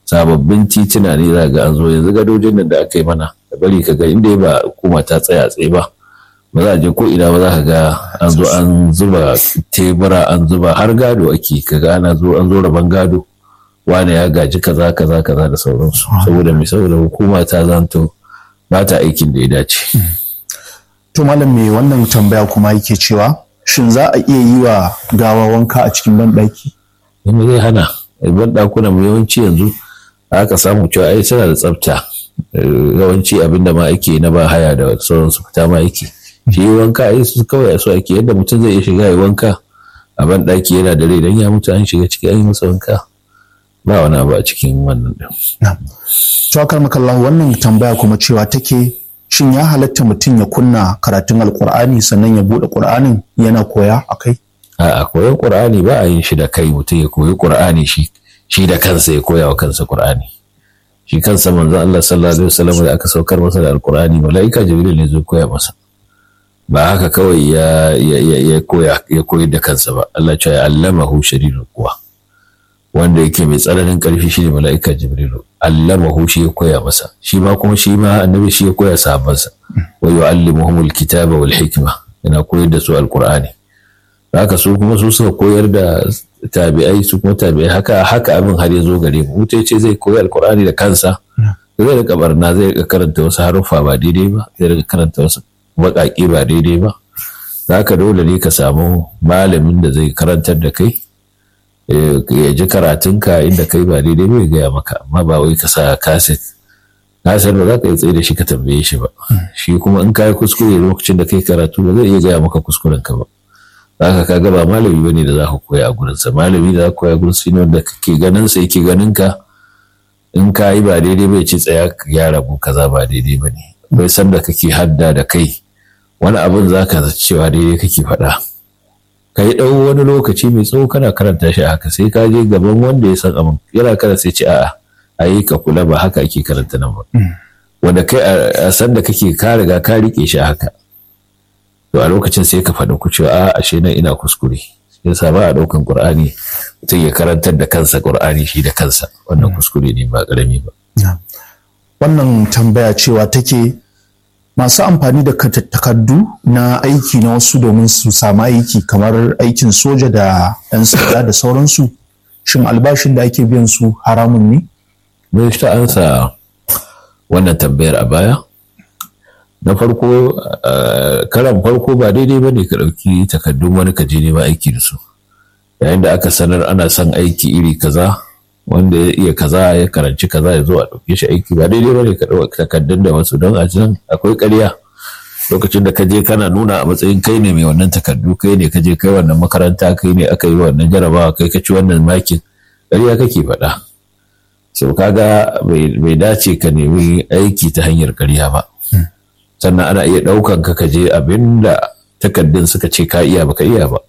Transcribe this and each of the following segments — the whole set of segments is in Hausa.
sababbin tituna ne za ga an zo yanzu gadojin nan da aka yi mana da bari ka ga inda ba hukuma ta tsaya tsaye ba ba za a je ko ina ba za ka ga an zo an zuba tebura an zuba har gado ake ka ga ana zo an zo rabon gado wane ya gaji kaza kaza kaza da sauransu saboda mai saboda hukuma ta zanto ba ta aikin da ya dace. To malam me wannan tambaya kuma yake cewa shin za a iya yi wa gawa wanka a cikin banɗaki? Yanda zai hana ban ɗakuna mu yawanci yanzu aka samu cewa ai suna da tsafta yawanci abinda ma ake na ba haya da sauransu fita ma yake. Shi wanka ai su kawai su ake yadda mutum zai iya shiga ya wanka a ban ɗaki yana da rai dan ya mutu an shiga ciki an yi masa wanka. Ba wani abu a cikin wannan ɗin. Tuwakar makallahu wannan tambaya kuma cewa take shin ya halatta mutum ya kunna karatun alkur'ani sannan ya buɗe ƙur'anin yana koya a kai? A koyon ƙur'ani ba a yin shi da kai mutum ya koyi ƙur'ani shi shi da kansa ya koya wa kansa ƙur'ani. Shi kansa manzon Allah sallallahu alaihi wasallam da aka saukar masa da alkur'ani mala'ika Jibril ne zai koya masa. Ba haka kawai ya ya koya ya koyi da kansa ba. Allah ya allamahu shadidul quwa. wanda yake mai tsananin ƙarfi shine mala'ika jibrilu allamahu shi ya koya masa shi ma kuma shi ma annabi shi ya koya sahabbansa wa yu'allimuhumul kitaba wal hikma yana koyar da su alqur'ani haka su kuma su suka koyar da tabi'ai su kuma tabi'ai haka haka abin har ya zo gare mu mutai ce zai koyi alqur'ani da kansa zai rika barna zai rika karanta wasu haruffa ba daidai ba zai rika karanta wasu baƙaƙe ba daidai ba haka dole ne ka samu malamin da zai karantar da kai ya ji karatunka inda kai ba daidai bai gaya maka amma ba wai ka sa kaset kaset ba za ka yi tsaye da shi ka tambaye shi ba shi kuma in ka yi kuskure lokacin da kai karatu ba zai iya gaya maka kuskuren ka ba za ka kaga ba malami bane da za ka koya a gurinsa malami da za ka koya a gurinsa ne wanda kake ganin sa yake ganin ka in ka yi ba daidai bai ce tsaya ka gyara mu kaza ba daidai ba ne bai san da kake hadda da kai wani abin za ka cewa daidai kake faɗa ka yi ɗau wani lokaci mai tsawo kana karanta shi haka sai ka je gaban wanda ya san abin yana karanta sai ce a'a a yi ka kula ba haka ake karanta nan ba wanda kai a san da kake ka riga ka rike shi haka to a lokacin sai ka faɗi ku cewa a ashe nan ina kuskure yasa ba a ɗaukan qur'ani mutum ya karantar da kansa qur'ani shi da kansa wannan kuskure ne ba ƙarami ba wannan tambaya cewa take masu amfani da takardu na aiki na wasu domin su samu aiki kamar aikin soja da 'yan sanda da sauransu shin albashin da ake biyan su haramun ne? Mai ta ansa wannan tambayar a baya na farko karan farko ba daidai ba ne ka ɗauki takardun wani ka je nema aiki da su yayin da aka sanar ana son aiki iri kaza wanda ya iya kaza ya karanci kaza ya zo a ɗauke shi aiki ba daidai bane ka ɗauka takardun da wasu don a can akwai ƙarya lokacin da ka je kana nuna a matsayin kai ne mai wannan takardu kai ne ka je kai wannan makaranta kai ne aka yi wannan jarabawa kai ka ci wannan makin ƙarya kake faɗa sau kaga bai dace ka nemi aiki ta hanyar ƙarya ba sannan ana iya ɗaukan ka ka je abin da takardun suka ce ka iya baka iya ba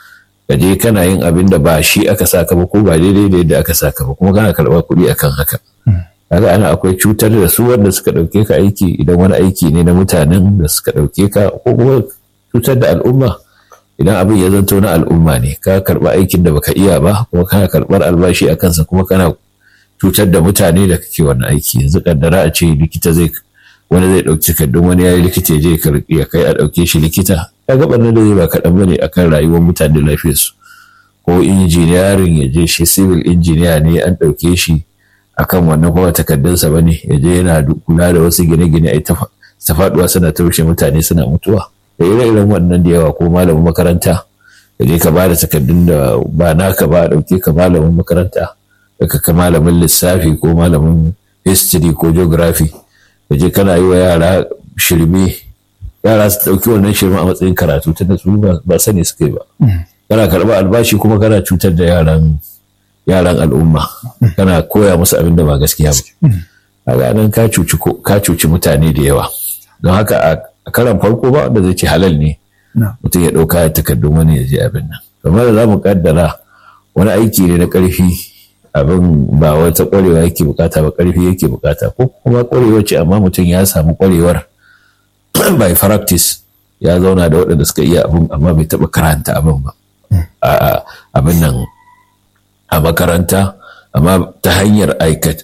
ka je kana yin abin da ba shi aka saka ba ko ba daidai da yadda aka saka ba kuma kana karɓar kuɗi akan haka kaga ana akwai cutar da su wanda suka ɗauke ka aiki idan wani aiki ne na mutanen da suka ɗauke ka ko kuma cutar da al'umma idan abin ya zanto na al'umma ne ka karɓa aikin da baka iya ba kuma kana karɓar albashi a kansa kuma kana cutar da mutane da kake wannan aiki yanzu kaddara a ce likita zai wani zai ɗauki takardun wani ya yi likita ya je ya kai a ɗauke shi likita ya ga ɓarnar da zai ba kaɗan bane akan rayuwar mutane lafiyarsu ko injiniyarin ya je shi civil injiniya ne an ɗauke shi akan wannan kuma takardunsa ba ne ya je yana kula da wasu gine-gine a ta faɗuwa suna taushe mutane suna mutuwa da ire-iren wannan da yawa ko malamin makaranta ka je ka ba da takardun da ba naka ba a ɗauke ka malamin makaranta ka ka malamin lissafi ko malamin history ko geography ka je kana yi wa yara shirme yara su ɗauki wannan shirme a matsayin karatu ta da su ba sani suka yi ba kana karɓar albashi kuma kana cutar da yaran yaran al'umma kana koya musu abin da ba gaskiya ba a nan ka cuci mutane da yawa don haka a karan farko ba wanda zai ce halal ne mutum ya ɗauka ya takardun wani ya je abin nan kamar da za mu kaddara wani aiki ne na ƙarfi abin ba wata ƙwarewa yake bukata ba ƙarfi yake bukata ko kuma ƙwarewa ce amma mutum ya samu ƙwarewar by practice ya zauna da waɗanda suka iya abin amma bai taɓa karanta abin ba abin nan a makaranta amma ta hanyar